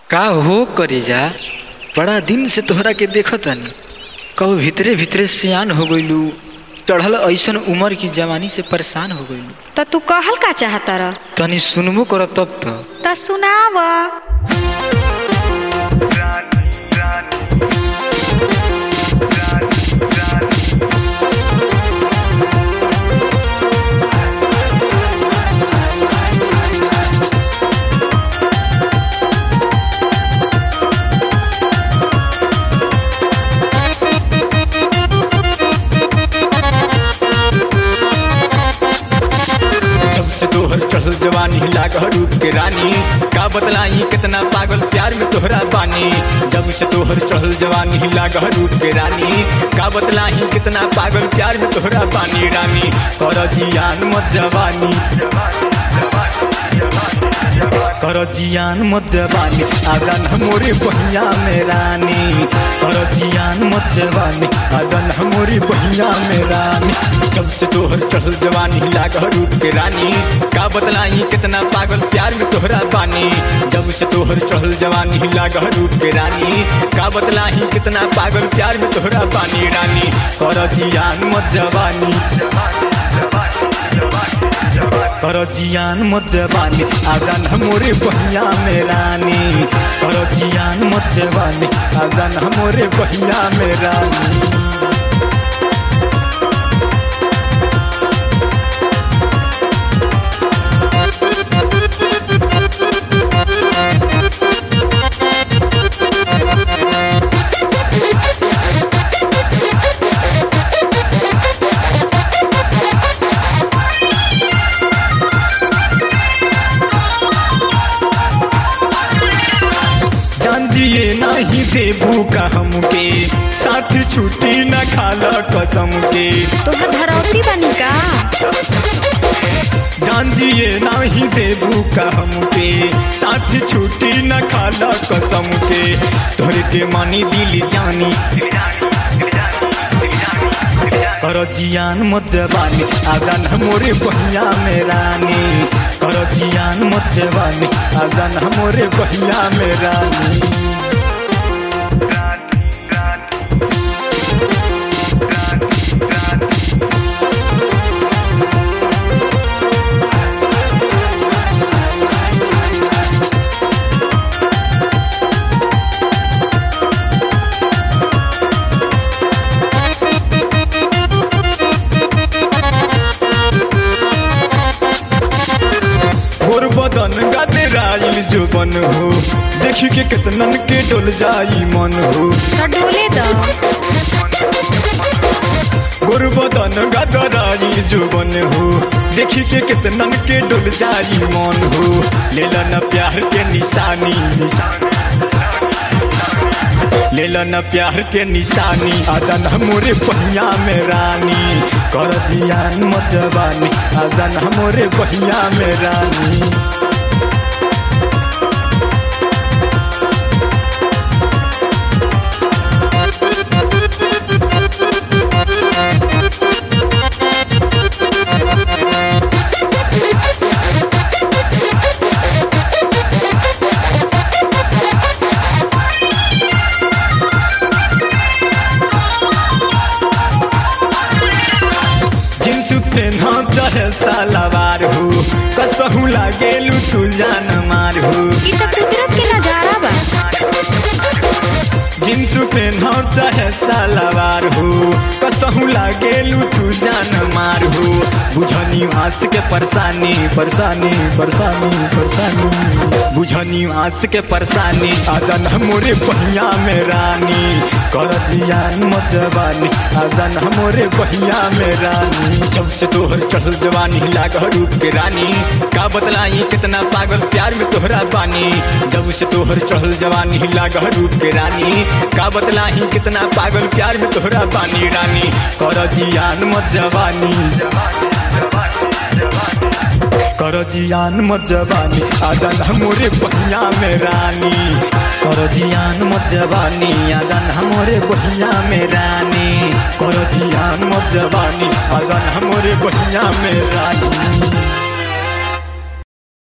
का हो करेजा बड़ा दिन से तोहरा के देखतानी कब भीतरे भीतरे सियान हो गइलू चढ़ल ऐसन उम्र की जवानी से परेशान हो गइलू त तू कहल का चाहता र तनी सुनबो कर तब तो त सुनाव जब से तोहर चढ़ल जवानी लाग रूप के रानी का बतलाई कितना पागल प्यार में तोहरा बानी जब से तोहर चढ़ल जवानी लाग रूप के रानी का बतलाई कितना पागल प्यार में तोहरा बानी रानी कर जियान मत जवानी कर जियान मत जवानी आजन हमोरे बहिया में रानी कर जियान मत जवानी आजन हमोरे बहिया में रानी जब से तोहर चढ़ल जवानी लाग रूप के रानी का बतलाई कितना पागल प्यार में तोहरा बानी जब से तोहर चढ़ल जवानी लाग रूप के रानी का बतलाई कितना पागल प्यार में तोहरा बानी रानी कर जियान मत जवानी कर जियान मत जवानी आजान हमोरे बहिया में रानी कर जियान मत जवानी आजान हमोरे बहिया में रानी जान जिए नहीं देबू का हमके साथ छुट्टी न खाला कसम के तोहर धरौती बनी का जान जिए नहीं देबू का हमके साथ छुट्टी न खाला कसम के तोहरे के मानी दिल जानी कर जियान मत जवानी आजान हमोरे बहिया में रानी कर जियान मत जवानी आजान हमोरे बहिया में रानी गोर बदन गदराइल जो बन हो देखी के कितनन के डोल जाई मन हो त डोले द गोर बदन गदराइल जो बन हो देखी के कितनन के डोल जाई मन हो लेला न प्यार के निशानी लेला न प्यार के निशानी आजन हमोरे बहिया में रानी कर जियान मत जवानी आजन हमोरे बहिया में रानी जींस पेन्हा चाहे सालावार हो कसहू लागेलू तू जान मार हो ई त कुदरत के नजारा बा जींस पेन्हा चाहे सालावार हो कसहू लागेलू तू जान मार हो बुझनी आस के परेशानी परेशानी परेशानी परेशानी बुझनी आस के परेशानी आजन हमोरे बहिया में रानी कर जियान मत जवानी आजन हमोरे बहिया में रानी जब से तोहर चढ़ल जवानी लाग रूप के रानी का बतलाई कितना पागल प्यार में तोहरा बानी जब से तोहर चढ़ल जवानी लाग रूप के रानी का बतलाई कितना पागल प्यार में तोहरा बानी रानी कर जियान मत जवानी कर जियान मत जवानी आजन हमोरे बहिया में रानी कर जियान मत जवानी आजन हमोरे बहिया में रानी कर जियान मत जवानी आजन हमोरे बहिया में रानी